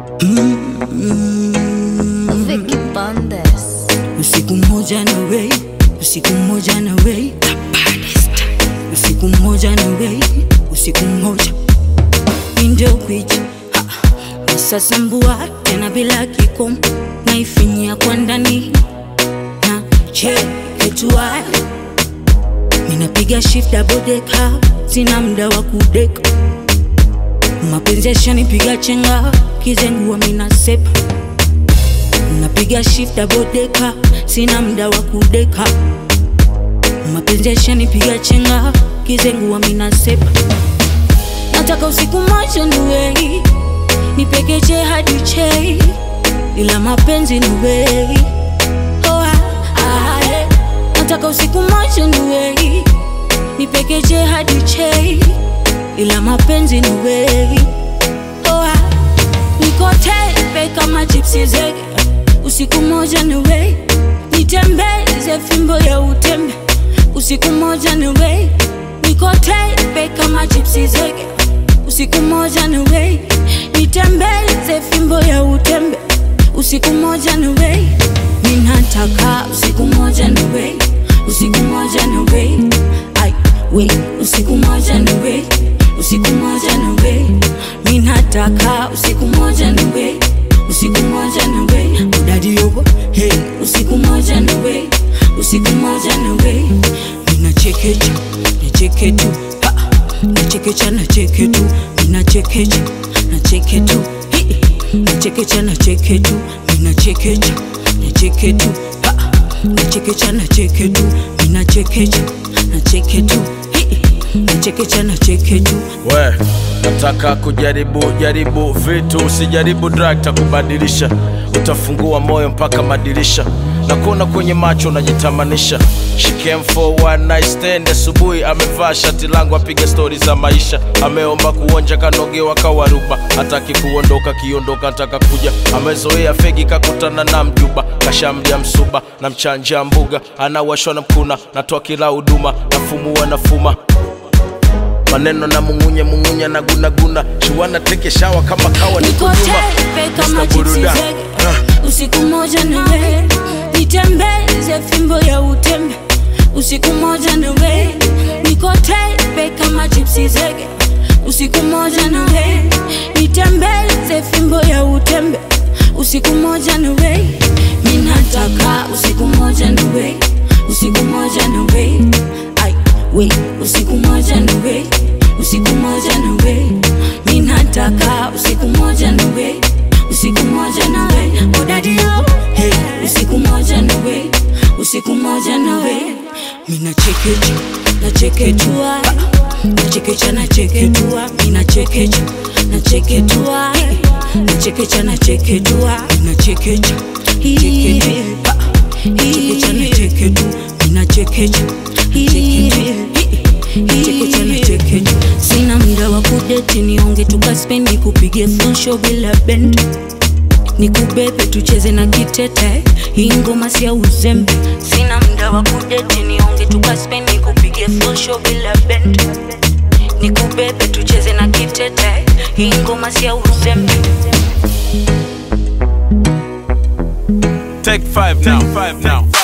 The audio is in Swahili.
Vicky Bandes. Usiku mmoja na wei, usiku mmoja na wei, usiku mmoja na wei, usiku mmoja indio kwichi nasasambua tena bila kikomo, naifinyia kwa ndani na cheketua, minapiga shift double decker, sina mda wa kudeka, mapenzi yashanipiga chenga, kizengua minasepa napiga shift double decker, sina mda wa kudeka, mapenzi yashanipiga chenga, kizengua minasepa nataka usiku moja niwei nipekeche hadi chei, ila mapenzi ni wei oh, ah, ah, eh. nataka usiku moja niwei nipekeche hadi chei, ila mapenzi ni wei oh, ah. niko tepe kama chipsi zege, usiku moja niwei nitembeze fimbo ya utembe, usiku moja niwei niko tepe kama chipsi zege usiku moja ni wei nitembeze fimbo ya utembe usiku moja ni wei ninataka usiku moja ni wei usiku moja ni wei ai wei usiku moja ni wei usiku moja ni wei ninataka usiku moja ni wei usiku moja ni wei udadi yobo hey usiku moja ni wei usiku moja ni wei ninachekecha nicheke tu ha nachekecha nacheke tu minachekecha nacheke tu Hi. nachekecha nacheke tu minachekecha nacheke tu Ha. nachekecha nacheke tu minachekecha nacheke tu Hi. nachekecha nacheke tu we nataka kujaribu jaribu vitu usijaribu drug takubadilisha utafungua moyo mpaka madirisha na kuona kwenye macho unajitamanisha She came for one night stand asubuhi amevaa shati langu apiga stori za maisha ameomba kuonja kanogewa kawaruba hataki kuondoka kiondoka nataka kuja amezoea fegi kakutana na mjuba kashamja msuba na mchanja mbuga anawashwa na mkuna natoa kila huduma nafumua nafuma maneno na mungunye mungunya na gunaguna shuana teke shawa kama kawa niko niko nyuma tepe kama Mr. chipsi Buruda. zege usiku moja niwe nitembeze fimbo ya utembe usiku moja niwe niko tepe kama chipsi zege usiku moja niwe nitembeze fimbo ya utembe usiku moja niwe ninataka usiku moja niwe usiku moja niwe ai we usiku moja niwe usiku moja niwe ninataka usiku moja niwe usiku moja nawe odadio hey, usiku moja nawe usiku moja nawe minachekecha nacheketua nachekecha nacheketua minachekecha nacheketua nachekecha nacheketua minachekecha cheketua nachekecha nacheketu minachekecha nachekecha nachekecha sina mda wa kudeti nionge tukaspendi kupige full show bila bend nikubebe tucheze na kitete hii ngoma sia uzembe sina mda wa kudeti nionge tukaspendi kupige full show bila bend nikubebe tucheze na kitete hii ngoma sia uzembe Take five now. Take five now.